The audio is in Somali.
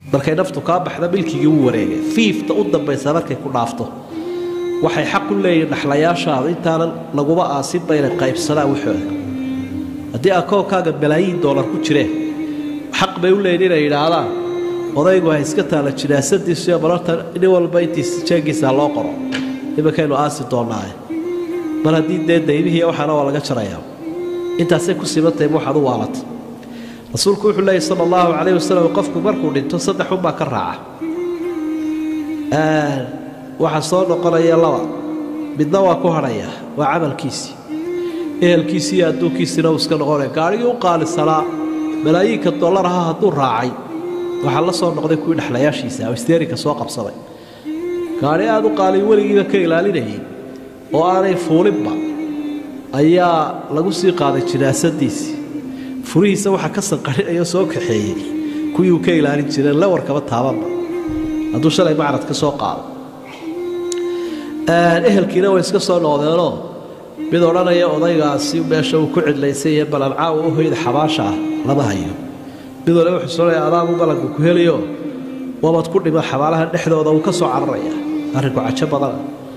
markay naftu kaa baxda milkigii u wareegay fiifta u dambaysa markay ku dhaafto waxay xaq u leeyihin dhaxlayaashaada intaanan laguba aasinba inay qaybsadaan waxooda haddii akoonkaaga malaayiin doolar ku jireen xaq bay u leeyihin inay yidhaahdaan odaygu ha iska taala jinaasadiisu iyo mararta nin walba intiis jeegiisa loo qoro imankaynu aasi doonnaaye mar haddii dee daymihii waxaana waa laga jarayaa intaasay ku sibantahay waxaad u waalatay rasuulku wuxuu leeyay sala allahu calayh wasalam qofku markuu dhinto saddex unbaa ka raaca waxaa soo noqonaya laba midna waa ku hadhaya waa camalkiisii ehelkiisii iyo adduunkiisiina uu iska noqonaya gaarigii u qaalisanaa malaayiinka dollar aha hadduu raacay waxaa la soo noqday kuwii dhexlayaashiisa oo isteerinka soo qabsaday gaari aada u qaaliy weligiiba ka ilaalinayay oo aanay fuulinba ayaa lagu sii qaaday jinaasadiisii furihiisa waxaa ka sanqarinaya soo kaxeeyey kuwii uu ka ilaalin jireen lawarkaba taabanba hadduu shalay macrad ka soo qaado ehelkiina way iska soo noqdeenoo mid odhanaya odaygaasi meesha uu ku cidlaysay iyo balancaa u hoyda xabaasha ah lama hayo mid wale wuxuu soonaya adaagu balanku ku heliyo wabad ku dhima xabaalaha dhexdooda uu ka soo cararaya arrinku cajo badana